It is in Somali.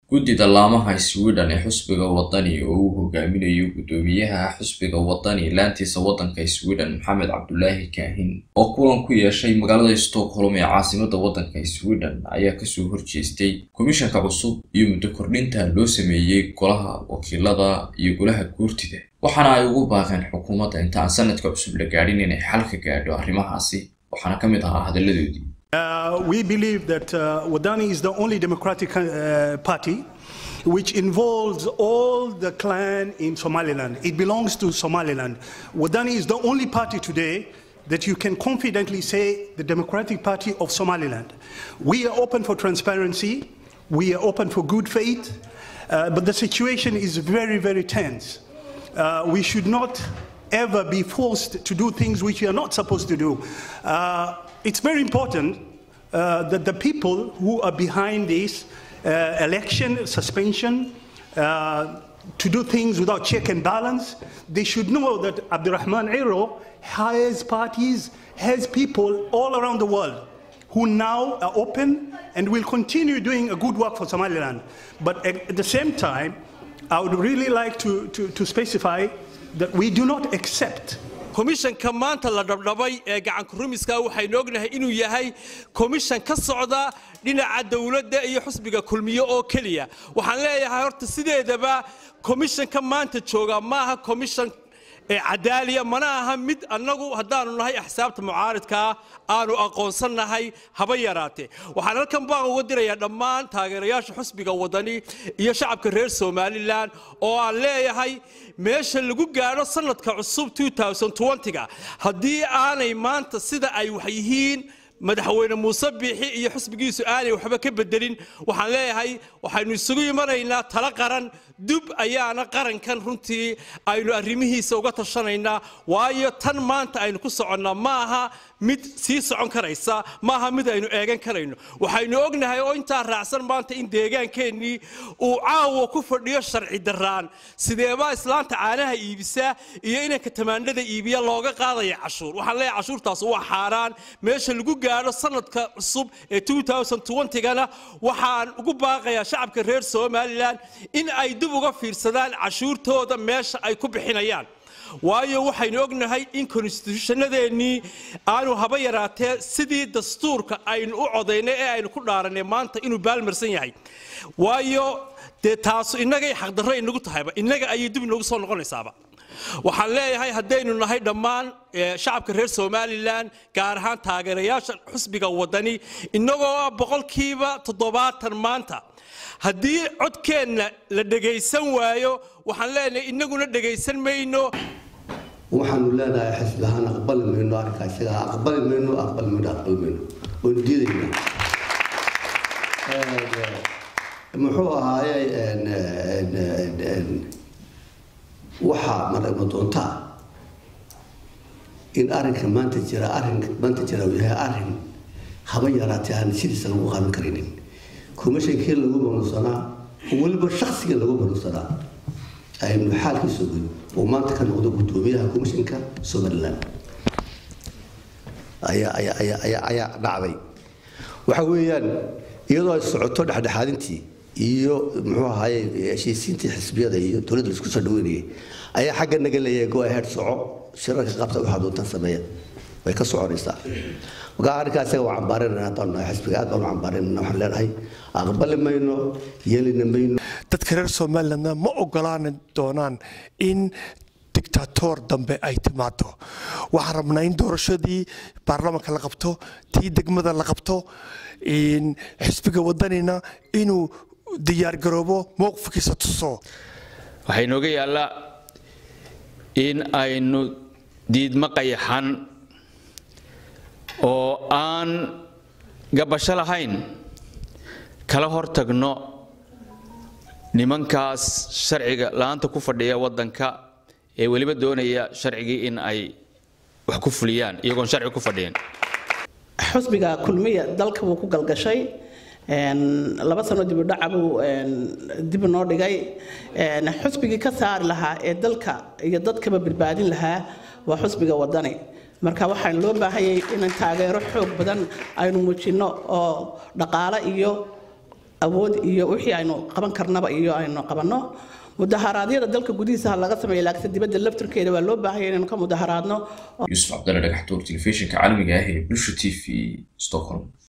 guddida laamaha sweden ee xusbiga wadani oo uu hogaaminayo guddoomiyaha xusbiga wadani laantiisa waddanka sweden maxamed cabdulaahi kaahin oo kulan ku yeeshay magaalada stockholm ee caasimada waddanka sweden ayaa kasoo horjeestay komishanka cusub iyo muddo kordhinta loo sameeyey golaha wakiilada iyo golaha guurtida waxaana ay ugu baaqeen xukuumadda inta aan sanadka cusub la gaadhin inay xal ka gaadho arrimahaasi waxaana ka mid ahaa hadalladoodii Uh, we believe that uh, Wadani is the only democratic uh, party which involves all the clan in Somaliland. It belongs to Somaliland. Wadani is the only party today that you can confidently say the Democratic Party of Somaliland. We are open for transparency. We are open for good faith. Uh, but the situation is very, very tense. Uh, we should not ever be forced to do things which we are not supposed to do. Uh, it's very important uh, that the people who are behind this uh, election suspension uh, to do things without check and balance, they should know that Abdurrahman Ero has parties, has people all around the world who now are open and will continue doing a good work for Somaliland. But at, at the same time, I would really like to, to, to specify that we do not accept komishanka maanta la dhabdhabay ee gacanku rumiska waxaynu ognahay inuu yahay komishan ka socda dhinaca dowladda iyo xusbiga kulmiye oo keliya waxaan leeyahay horta sideedaba komishanka maanta jooga maaha komishan cadaaliya mana aha mid annagu haddaanu nahay axsaabta mucaaridkaa aanu aqoonsannahay haba yaraatee waxaan halkan baan uga dirayaa dhammaan taageerayaasha xusbiga wadani iyo shacabka reer somalilan oo aan leeyahay meesha lagu gaadho sanadka cusub ga haddii aanay maanta sida ay wax yihiin madaxweyne muuse biixi iyo xusbigiisu aanay waxba ka bedelin waxaan leeyahay waxaynu isugu imanaynaa talo qaran dub ayaana qarankan runtii aynu arrimihiisa uga tashanaynaa waayo tan maanta aynu ku soconnaa ma aha mid sii socon karaysa ma aha mid aynu eegan karayno waxaynu ognahay oo intaa raacsan maanta in deegaankeenii uu caawa ku fadhiyo sharci daraan sideebaa islaanta caanaha iibisa iyo inanka tamaandhada iibiya looga qaadaya cashuur waxaan leeyahay cashuurtaas waa xaaraan meesha lagu gaadho sanadka cusub ee gana waxaan ugu baaqayaa shacabka reer somalilan in ay dib uga fiirsadaan cashuurtooda meesha ay ku bixinayaan waayo waxaynu ognahay in konstituushannadeennii aanu haba yaraatee sidii dastuurka aynu u codaynay ee aynu ku dhaaranay maanta inuu baalmarsan yahay waayo dee taasu innagay xaqdarro inagu tahayba innaga ayay dib inagu soo noqonaysaaba waxaan leeyahay haddaynu nahay dhammaan shacabka reer somalilan gaar ahaan taageerayaasha xusbiga wadani innagoo ah boqolkiiba toddobaatan maanta haddii codkeenna la dhegaysan waayo waxaan leenahay innaguna dhegaysan mayno waxaanu leenahay xisbi ahaan aqbali mayno arrinkaa isaga aqbali mayno aqbali mayno aqbali mayno waynu diidaynaa muxuu ahaaye waxaa maragma doontaa in arrinka maanta jira arrin maanta jira uu yahay arrin haba yaraatee aan sidiisa lagu qaadan karinin komishankii lagu manuusanaa oo weliba shaksiga lagu manuusanaa aynu xaalkiisa ogeyn oo maanta ka noqdo guddoomiyaha komishanka somaliland ayaa ayaa ayaa ayaa ayaa dhacday waxa weeyaan iyadoo ay socoto dhexdhexaadintii iyo muxuu ahaaye heshiisiintii xisbiyada iyo dowladda laisku soo dhaweynayay ayaa xagga naga leeyahay go ahead soco shirarka qabta waxaa doontaan sameeya way ka soconaysaa marka arrinkaa isaga waa cambaarinana haddaan nahay xisbiga aad baan u cambaarinana waxaan leenahay aqbali mayno yeelina mayno dadka reer somalilandna ma ogolaani doonaan in dictatoor dambe ay timaado waxaan rabnaa in doorashadii baarlamaanka la qabto tii degmada la qabto xisbiga wadanina inuu diyaargaroobo mowqifkiisa tuso waxaa inooga yaallaa in aynu diidmo qayaxan oo aan gabasho lahayn kala hortagno nimankaas sharciga la-aanta ku fadhiya waddanka ee weliba doonaya sharcigii in ay wax ku fuliyaan iyagoon sharci ku fadhiyan xusbiga kulmiya dalka wuu ku galgashay laba sano dibudhaca buu dib noo dhigay xusbigii ka saari lahaa ee dalka iyo dadkaba badbaadin lahaa waa xusbiga wadani marka waxaan loo baahanyay inaan taageero xoog badan aynu muujinno oo dhaqaale iyo awood iyo wixii aynu qaban karnaba iyo aynu qabanno mudaharaadyada dalka gudihiisa ha laga sameeyo laakiin dibadda laftirkeeda waa loo baahan yahay inaynu ka mudaharaadno yuusuf cabdalle dhagaxtuur telefishinka caalamiga ah ee bulsha t v stockholm